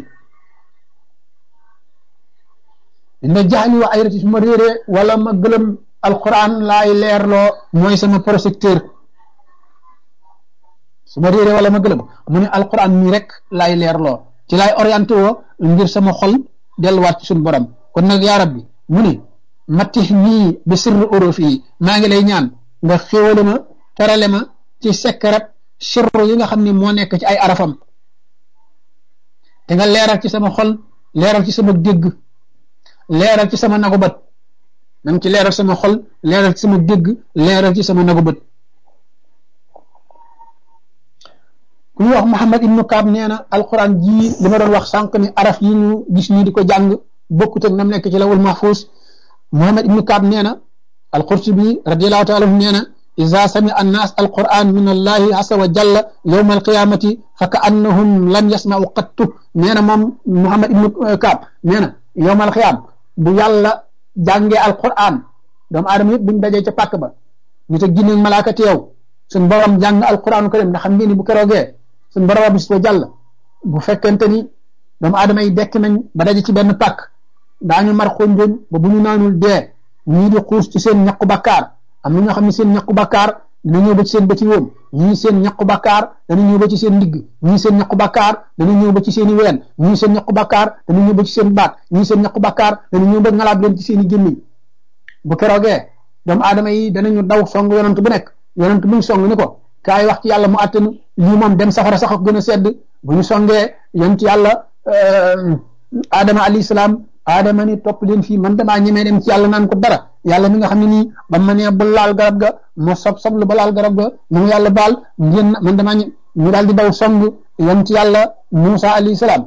inda jaxli wa ayrati su ma réeree wala ma gëlëm alquran laay leerloo mooy sama projecteur su ma réeree wala ma gëlëm mu ne alquran mii rek laay leerloo ci laay orienté woo ngir sama xol delluwaat ci suñu borom kon nag yaa rabbi mu ne mattix nii bi sirru urufi yi maa ngi lay ñaan nga xéwale ma terale ma ci sekkarat sirru yi nga xam ne moo nekk ci ay arafam te nga leeral ci sama xol leeral ci sama dégg leeral ci sama nagu bët nanga ci leeral sama xol leeral ci sama dégg leeral ci sama nagu bët ku ñuy wax Muhammad ibnu Kaab nee na alquran jii li ma doon wax sànq ni araf yi ñu gis nii di ko jàng bokkut ak nam nekk ci lawul mahfuus Muhammad ibnu Kaab nee na alqurtubi radiallahu taala anhu nee na ida sami annaas alquran min allahi asa wa jalla yowma alqiyamati fa ka annahum lam yasmau qattu nee na moom Muhammad ibnu Kaab nee na yowma alqiyam bu yàlla jàngee alquran doomu aadama yëpp buñ dajee ca pàkk ba ñu te ginneeg malaaka teew suñ borom jàng alquran karim ndax xam ngeen ni bu keroogee suñ borom bis ko jàll bu fekkente ni doomu aadama yi dekk nañ ba daje ci benn pàkk daañu mar xonjoñ ba bu ñu naanul dee ñii di xuus ci seen ñaqu bakkaar am na ñoo xam ne seen ñaqu bakkaar dana ñëw ba ci seen bëti woom ñii seen ñaqu bakkaar dana ñëw ba ci seen ndigg ñii seen ñaqu bakkaar dana ñëw ba ci seen i ween ñii seen ñaqu bakkaar dana ñëw ba ci seen baat ñii seen ñaqu bakkaar dana ñëw ba ngalaab leen ci seen i gémmiñ bu keroogee doomu aadama yi danañu daw song yonant bu nekk yonent bu ñu song ni ko kaay wax ci yàlla mu àttanu lii moom dem safara sax ak gën a sedd bu ñu songee yonent yàlla Adama alayhi salaam Adama ni topp leen fii man damaa ñemee dem ci yàlla naan ko dara yàlla mi nga xam ne nii ba ma nee ba laal garab ga ma sob soblu ba laal garab ga mu yàlla baal ngeen man damaa ñu daal di daw song yonent yàlla Moussa alayhi salaam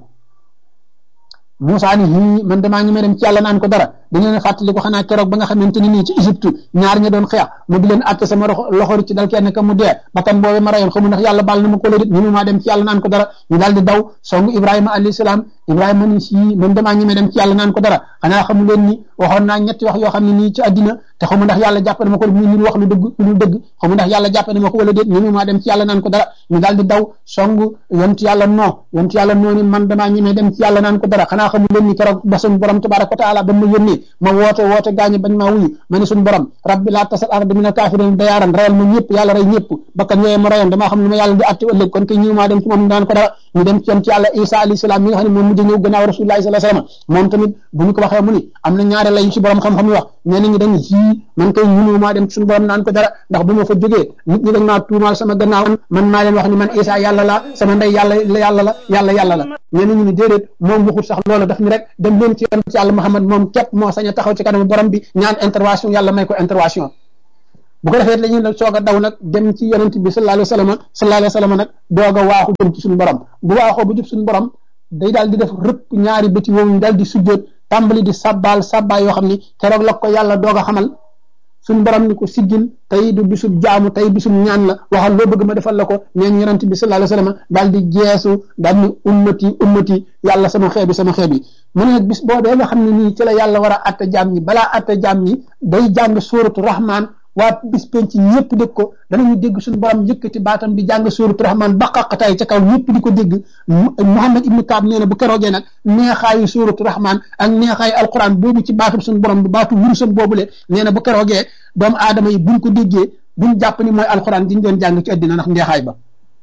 Moussa ni hii man damaa ñemee dem ci yàlla naan ko dara da ngeen a fàttali ko xanaa keroog ba nga xamante ni nii ci Égypte ñaar ña doon xeex mu di leen àtte sama loxo ci dal kenn ka mu dee bakkan boobu ma rayoon xamu ndax yàlla baal na ma ko la dit ñu maa dem ci yàlla naan ko dara ñu daal di daw song Ibrahima alayhi salaam Ibrahima ni si man damaa ñemee dem ci yàlla naan ko dara xanaa xamu leen ni waxoon naa ñetti wax yoo xam ne nii ci àddina te xamu ndax yàlla jàpp na ma ko mu ñu wax lu dëgg lu dul dëgg xamu ndax yàlla jàpp na ma ko wala déet ñu maa dem ci yàlla naan ko dara ñu daal di daw song yonent yàlla noo yonent yàlla noo ni man damaa ñemee dem ci yàlla naan ko dara xanaa xamu leen ni keroog ba suñ borom tabaraka wa taala ba ma yónnee ma woote woote gaañi bañ maa wuyu ma ne suñ borom rabbi laa tasal arda min al kafirin dayaaran rayal ma ñëpp yàlla rey ñëpp bakkan yooyu ma rayoon damaa xam lu ma yàlla di atte ëllëg kon kay ñëw maa dem ci moom daan ko dara ñu dem ci ci yàlla isa alayhi salaam mi nga xam ne moom mujj ñëw gannaaw rasulullahi sallallahu alayhi wasallam moom tamit bu ñu ko waxee mu ni am na ñaare lay ci borom xam-xam yi wax ñenn ñi dañ yii man koy ñunu maa dem ci suñu borom naan ko dara ndax bu ma fa jógee nit ñi dañ maa tuumaal sama gannaaw man maa leen wax ni man isa yàlla la sama ndey yàlla yàlla la yàlla yàlla la ñenn ñi ni déedéet moom waxut sax loolu daf ni rek dem leen ci yoon ci yàlla Muhammad moom képp moo sañ a taxaw ci kanamu borom bi ñaan intervention yàlla may ko intervention bu ko defee la ñuy soog a daw nag dem ci yonent bi sallallahu alayhi wa sallam sallallahu alayhi wa sallam nag doog a waaxu jëm ci suñu borom bu waaxoo bu jub suñu borom day daal di def rëpp ñaari bëti woowu daal di sujjóot tàmbali di sabbaal sabbaal yoo xam ni keroog la ko yàlla doog a xamal suñu borom ni ko siggil tey du bisub jaamu tey bisub ñaan la waxal loo bëgg ma defal la ko neen yonent bi sallallahu alayhi wa sallam daal di jeesu daal ni ummati ummati yàlla sama xeebi sama xeebi mu ne bis boobee nga xam ne nii ci la yàlla war a atta jaam ñi balaa atta jaam ñi day jàng suuratu rahman waa bis penc ñëpp dégg ko danañu dégg suñu borom yëkkati baatam di jàng suuratu rahman ba xaqataay ca kaw ñëpp di ko dégg Muhammad ibnu Kaab nee na bu keroogee nag neexaayu suuratu rahman ak neexaayu alquran boobu ci baatum suñu borom bi baatu wurusam boobule nee na bu keroogee doomu aadama yi buñ ko déggee buñ jàpp ni mooy alquran diñ doon jàng ci àddina ndax neexaay ba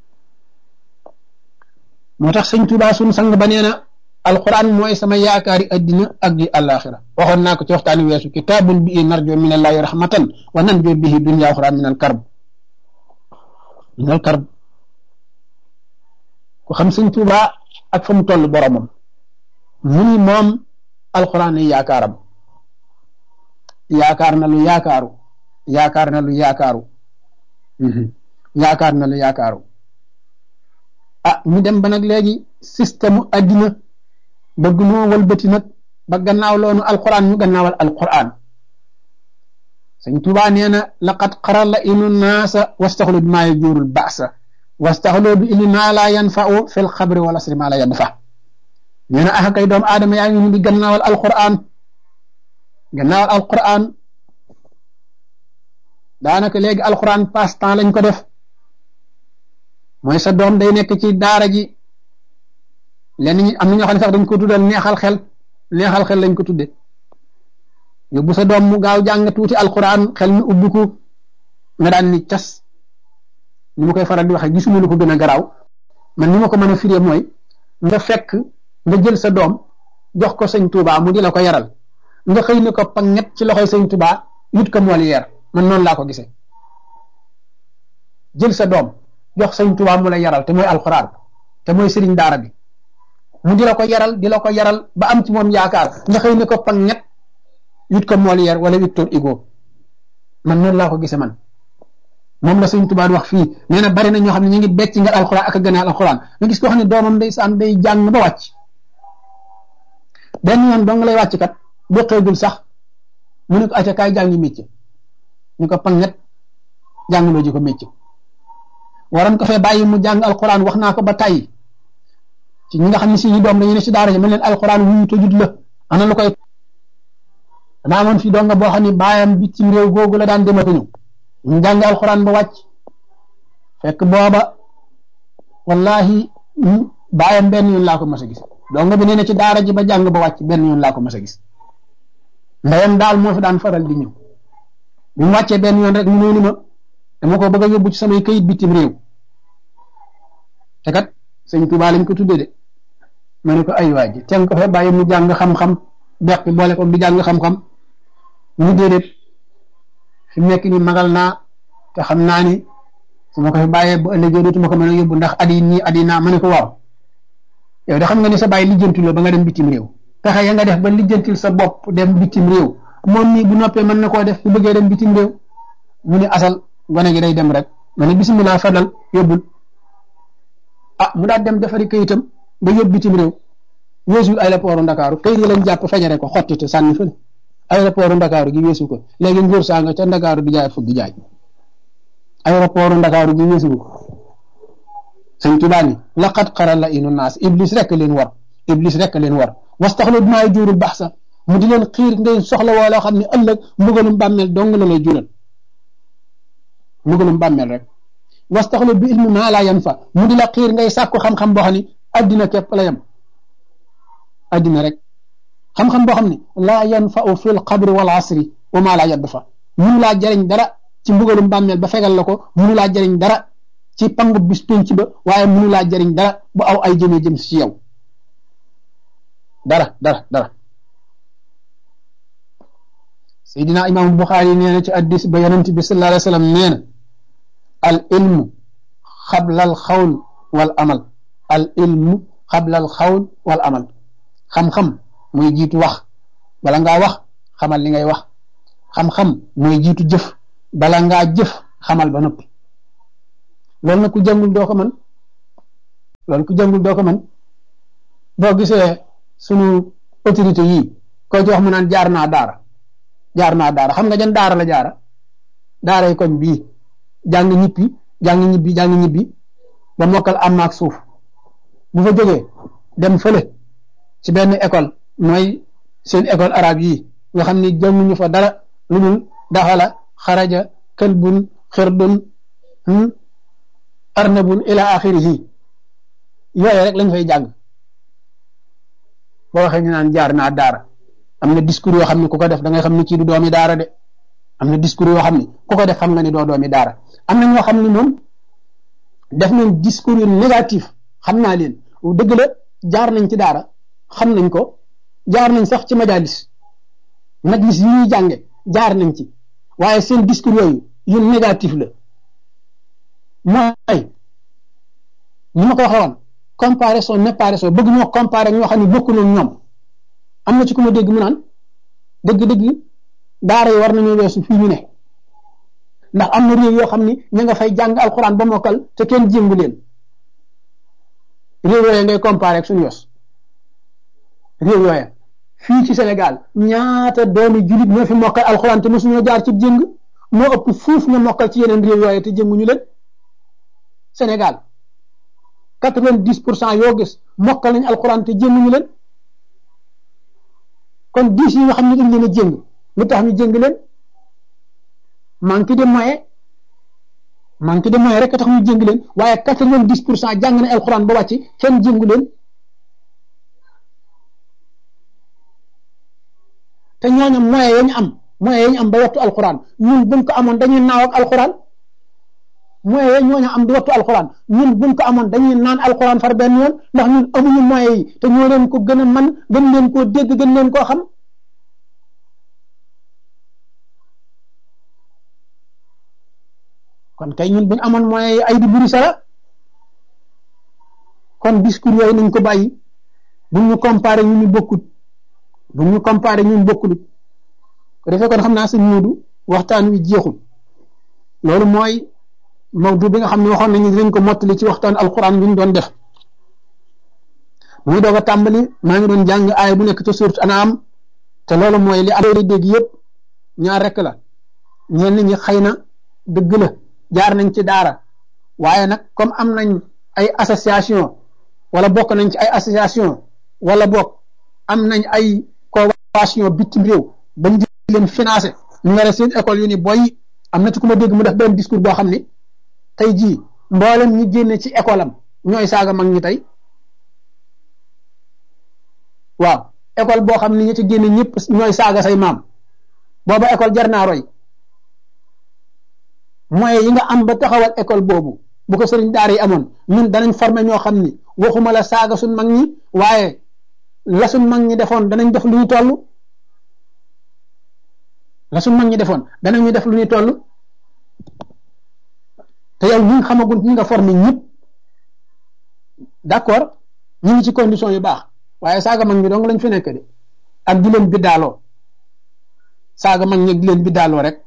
moo tax sëñ Tuubaa suñu sang ba nee na alquran mooy sama yaakaari addina ak di alaxira waxoon naa ko ci waxtaani weesu kitaabun bi narjo min allahi rahmatan wa nanjo bihi dunya uxra min al karb min al karb ku xam sëñ Tuubaa ak fa mu toll boromam mu ni moom alquran yi yaakaaram yaakaar na lu yaakaaru yaakaar na lu yaakaaru yaakaar na lu yaakaaru ah ñu dem ba nag léegi système addina bëgg noo walbati nag ba gannaaw loonu alquran ñu gannaawal alquran sëñ Tuubaa nee na laqad qarala inu naasa wastaxlu bi maa yajuurul baasa wastaxlu bi ili maa laa yanfau fi lxabri wal asri maa laa yanfa nee na ah kay doomu aadama yaa ngi ñu di gannaawal alquran gannaawal alquran daanaka léegi alquran passe temps lañ ko def mooy sa doom day nekk ci daara ji lenn ñi am na ñoo xam ne sax dañ ko tuddal neexal xel neexal xel lañ ko tudde yóbbu sa doom mu gaaw jàng tuuti alquran xel mi ubbiku nga daan ni cas ni ma koy faral di waxee gisuma lu ko gën a garaaw man ni ma ko mën a firee mooy nga fekk nga jël sa doom jox ko sëñ Tuubaa mu di la ko yaral nga xëy ne ko panget ci loxoy sëñ Tuubaa yut ko Molière man noonu laa ko gisee jël sa doom jox sëñ Tuubaa mu la yaral te mooy alquran te mooy sëriñ daara bi mu di la ko yaral di la ko yaral ba am ci moom yaakaar nga xëy ne ko pang ñett yut ko Molière wala Victor Hugo man noonu laa ko gisee man moom la sëñ Tuubaa wax fii nee na bari na ñoo xam ne ñu ngi becc nga alxuraan ak a gën a alxuraan nga gis ko xam ne doomam day saan day jàng ba wàcc benn yoon dong lay wàcc kat boqeegul sax mu ne ko acca kaay jàngi métier ñu ko pang ñett jàngaloo ji ko métier waroon ko fee bàyyi mu jàng alxuraan wax naa ko ba tàyyi ci ñi nga xam ne si ñu doom dañu ne si daara ji mën leen alxuraan wuyu tëjut la ana lu koy danaa amoon fi donga boo xam ne baayam bitim réew googu la daan dem ak ñëw ñu jàng alxuraan ba wàcc fekk booba wallahi baayam benn yoon laa ko mas a gis donga bi nee na ci daara ji ba jàng ba wàcc benn yoon laa ko mas a gis ndeyam daal moo fi daan faral di ñëw bi mu wàccee benn yoon rek mu ñëw ni ma dama ko bëgg a yóbbu ci samay kayit bitim réew te kat sëñ Tuubaa lañ ko tuddee de ma ne ko ay waa ji teel ko fa bàyyi mu jàng xam-xam beqi boole ko di jàng xam-xam ñu déedéet fi mu nekk ni magal naa te xam naa ni su ma ko fi bàyyee bu ëllëgee dootuma ko mën a yóbbu ndax adi nii adi naa ma ne ko waaw yow de xam nga ni sa bàyyi lijjantil ba nga dem bitim réew pexe ya nga def ba lijjantil sa bopp dem bitim réew moom nii bu noppee mën na koo def bu bëggee dem bitim réew mu ne asal gone gi day dem rek ma ne bisimilah fadal yóbbul ah mu daal dem defari kayitam ba yóbbu bitim réew weesul aéroport Ndakaaru kayit yi lañ jàpp fajare ko xottite sànni fële aéroport Ndakaaru gi weesu ko léegi nguur saa nga ca Ndakaaru di jaay fukki jaay aéroport Ndakaaru gi weesu ko sëñ Tuubaa ni laqad qarala inu naas iblis rek leen war iblis rek leen war wastaxlu maay juurul baax sax mu di leen xiir ngay soxla woo loo xam ne ëllëg mbugalum bàmmeel dong la lay jural mbugalum bàmmeel rek wastaxlu bi ilmi maa laa yan fa mu di la xiir ngay sàkku xam-xam boo xam ne addina képp la yem addina rek xam-xam boo xam ne laa yanfau fi l qabri wal asri wa maa laa yadd fa munu laa jëriñ dara ci mbugalum bàmmeel ba fegal la ko munu laa jëriñ dara ci pangu bis penc ba waaye mënu laa jariñ dara bu aw ay jëmee jëm si yow dara dara dara Seydina Imam Buxaari nee na ci addis ba yonent bi sallallahu alayhi wa sallam nee na al ilmu xabla al xawl wal amal al ilmu xabla al xawl wal amal xam-xam mooy jiitu wax bala ngaa wax xamal li ngay wax xam-xam mooy jiitu jëf bala ngaa jëf xamal ba noppi loolu nag ku jàngul doo ko mën loolu ku jàngul doo ko mën boo gisee sunu autorité yii koo ci wax mu naan jaar naa daara jaar naa daara xam nga jan daara la jaara daaray koñ bii jàng ñibbi jàng ñibbi jàng ñibbi ba mokkal am maak suuf bu fa jógee dem fële ci benn école mooy seen école arabe yii nga xam ni jànguñu fa dara lu dul daxala xaraja këlbun xirdun arnabun ila axirihi yooyu rek lañ fay jàng boo waxee ñu naan jaar naa daara am na discours yoo xam ne ku ko def da ngay xam ne kii du doomi daara de am na discours yoo xam ne ku ko def xam nga ni doo doomi daara am na ñoo xam ne moom def nañ discours yu négatif xam naa leen dëgg la jaar nañ ci daara xam nañ ko jaar nañ sax ci majalis majlis yi ñuy jànge jaar nañ ci waaye seen discours yooyu yu négatif la mooy ni ma ko waxee woon comparaison néparation bëgg ñoo comparer ñoo xam ne bokkuñu ñoom am na ci ku ma dégg mu naan dëgg-dëgg daara yi war nañoo weesu fii ñu ne ndax am na réew yoo xam ni ña nga fay jàng alxuraan ba mokkal te kenn jéngu leen réew yooya ngay comparer ak suñu yos réew yooya fii ci Sénégal ñaata doomi julit ñoo fi mokkal alxuraan te mosuñoo jaar ci jéng moo ëpp fuuf nga mokkal ci yeneen réew yooya te jénguñu leen Sénégal quatre-vingt-dix pour cent yoo gis mokkal nañ alxuraan te jénguñu leen kon dix yi nga xam ne dañ leen a jéng lu tax ñu jéng leen manque de moyen manque de moyen rek a tax ñu jéng leen waaye quatre-vingt-dix pour cent jàng na alxuraan ba wàcc kenn jéngu leen te ñooñu moyen ya ñu am moyen ya ñu am ba wattu alxuraan ñun buñ ko amoon dañuy naaw ak alxuraan moyen ya ñooñu am di wattu alxuraan ñun buñ ko amoon dañuy naan alxuraan far benn yoon ndax ñun amuñu moyen yi te ñoo leen ko gën a man gën leen koo dégg gën leen koo xam kon kay ñun buñ amoon moyen yi ay di buri sara kon discours yooyu nañ ko bàyyi buñ ñu comparé ñu ñu bokkut buñ ñu comparé ñun bokkut ko defee kon xam naa sa ñuudu waxtaan wi jeexul loolu mooy mawdu bi nga xam ne waxoon nañu dinañ ko mottali ci waxtaan alquran bi ñu doon def muy doog a tàmbali maa ngi doon jàng aaya bu nekk ca surat An'am te loolu mooy li am dégg yëpp ñaar rek la ñenn ñi xëy na dëgg la jaar nañ ci daara waaye nag comme am nañ ay association wala bokk nañ ci ay association wala bokk am nañ ay convention bitim réew bañ di leen financé ñu nga seen école yu ni boy am na ci ku ma dégg mu def benn discours boo xam ni tey jii mboolem ñi génne ci école am ñooy saaga mag ñi tey waaw école boo xam ni ñi ci génne ñëpp ñooy saaga say maam booba école jar naa roy moyens yi nga am ba taxawal école boobu bu ko sëriñ daara yi amoon ñun danañ former ñoo xam ni waxuma la saaga suñ mag ñi waaye la suñ mag ñi defoon danañ def lu ñu toll la suñ mag ñi defoon danañu def lu ñu toll te yow ñi nga xamagul ñi nga formé ñëpp d'accord ñu ngi ci condition yu baax waaye saaga mag ñi dong lañ fi nekk de ak di leen biddaaloo saaga mag ñi di leen biddaaloo rek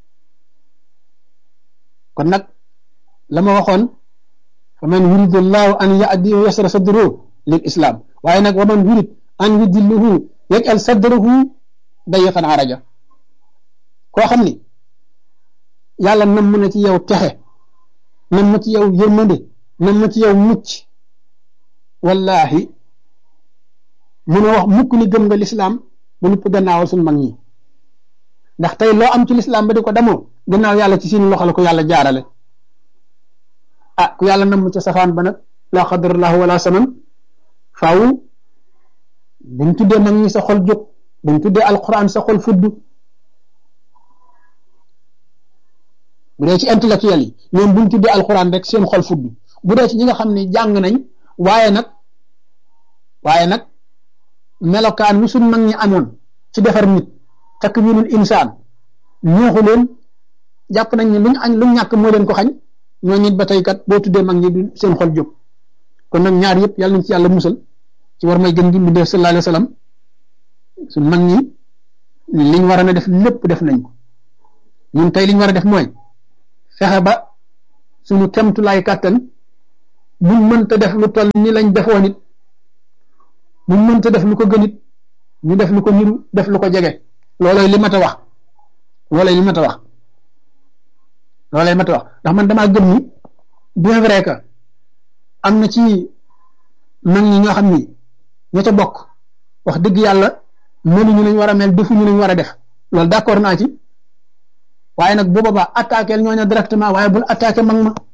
kon nag la ma waxoon fa man yuridu llahu an yahdiyahu yasra sadruhu lil islam waaye nag wa man yurid an yudilluhu yaj'al sadruhu dayiqan araja koo xam ni yàlla nam na ci yow texe nam ma ci yow yërmande nam ma ci yow mucc wallahi mun a wax mukk ni gëm nga lislaam ba nupp gannaawal suñ mag ñi ndax tey loo am ci lislaam ba di ko demoo gannaaw yàlla ci seen loxo la ko yàlla jaarale ah ku yàlla nam ca safaan ba nag laa xadarallahu wala saman faaw dañ tuddee mag ñi sa xol jóg dañ tuddee alquran sa xol fudd bu bu dee ci intellectuel yi ñoom buñ tuddee alxuraan rek seen xol fudd bu dee ci ñi nga xam ne jàng nañ waaye nag waaye nag melokaan wi suñ mag ñi amoon ci defar nit takk winul insaan ñooxu leen jàpp nañ ne luñ añ luñ ñàkk moo leen ko xañ ñoo nit ba tey kat boo tuddee mag ñi du seen xol jóg kon nag ñaar yëpp yàlla nañ ci yàlla musal ci war may gën gi mbindee sallallahu alayhi wa sallam suñ mag ñi liñ war a def lépp def nañ ko ñun tey liñ war a def mooy fexe ba suñu kemtulaay kàttan buñ mënta def lu toll ni lañ defoon it buñ mënta def lu ko gën it ñu def lu ko niru def lu ko jege loolooy li mat a wax loolooy li mat a wax loolooy mat a wax ndax man damaa gëm ni bien vrai que am na ci mag ñi ñoo xam ni ña ca bokk wax dëgg yàlla mënuñu lañ war a mel defuñu lañ war a def loolu d'accord naa ci waaye nag bu boobaa attaqué ñooñu directement waaye bul attaqué mag ma